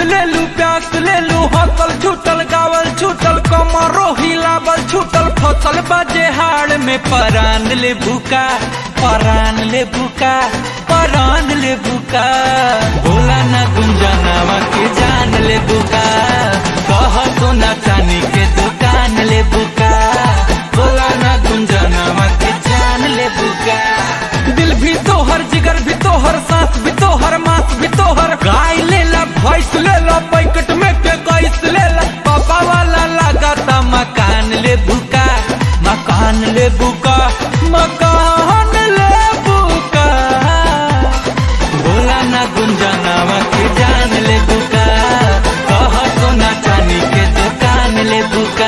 ले लू प्यास ले लू हसल छूटल गावल छूटल कमरो हिलावल छूटल फसल बजे हाड़ में परान ले भूका परान ले भूका परान ले भूका भोला ना गुंजनावा के जान ले भूका कह सोना चांदी के दुकान ले भूका भोला ना गुंजनावा के जान ले भूका दिल भी तोहर जिगर भी तोहर सांस भी तोहर मांस भी तोहर गाय ले ला भैंस ले ला पैकेट में के गैस ले ला पापा वाला लगाता मकान ले बुका मकान ले बुका मकान ले बुका बोला ना गुंजनावा के जान ले बुका कह सोना चांदी के दुकान ले बुका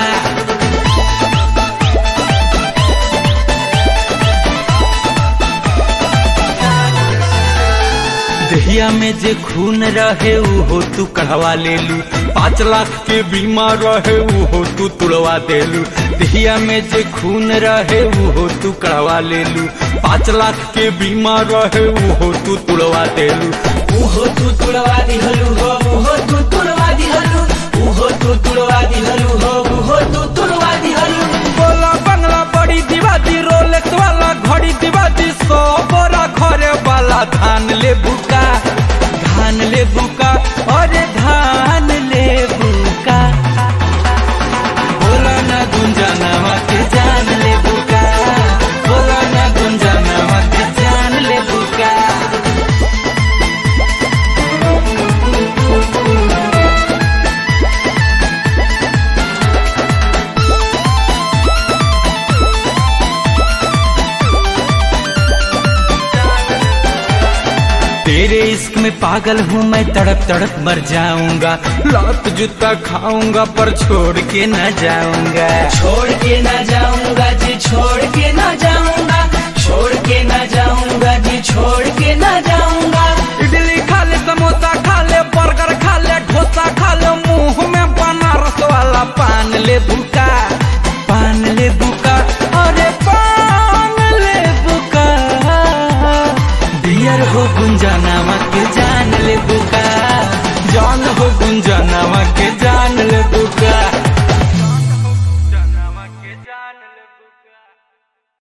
दहिया में जे खून रहे ऊ हो तू कढ़वा ले लू पाँच लाख के बीमा रहे ऊ हो तू तुड़वा दे लू दहिया में जे खून रहे ऊ हो तू कढ़वा ले लू पाँच लाख के बीमा रहे ऊ हो तू तुड़वा दे लू उहो तू तुड़वा दिहलु हो उहो तू तुड़वा दिहलु उहो तू तुड़वा दिहलु हो उहो तू तुड़वा दिहलु बोला बंगला बड़ी दीवादी रोलेक्स वाला घड़ी दीवादी सौ बोरा घरे वाला धान ले बुका धान ले बुका अरे धान ले बुका बोला ना गुंजनावा के जान ले बुका बोला ना गुंजनावा के जान ले बुका तेरे इश्क में पागल हूँ मैं तड़प तड़प मर जाऊंगा लात जूता खाऊंगा पर छोड़ के न जाऊंगा छोड़ के ना जाऊंगा जी छोड़ के ना जाऊंगा छोड़ के ना जाऊंगा जी छोड़ के ना जाऊंगा इडली खा ले समोसा खा ले बर्गर खा ले डोसा खा ले मुंह में बनारस वाला पान ले भूका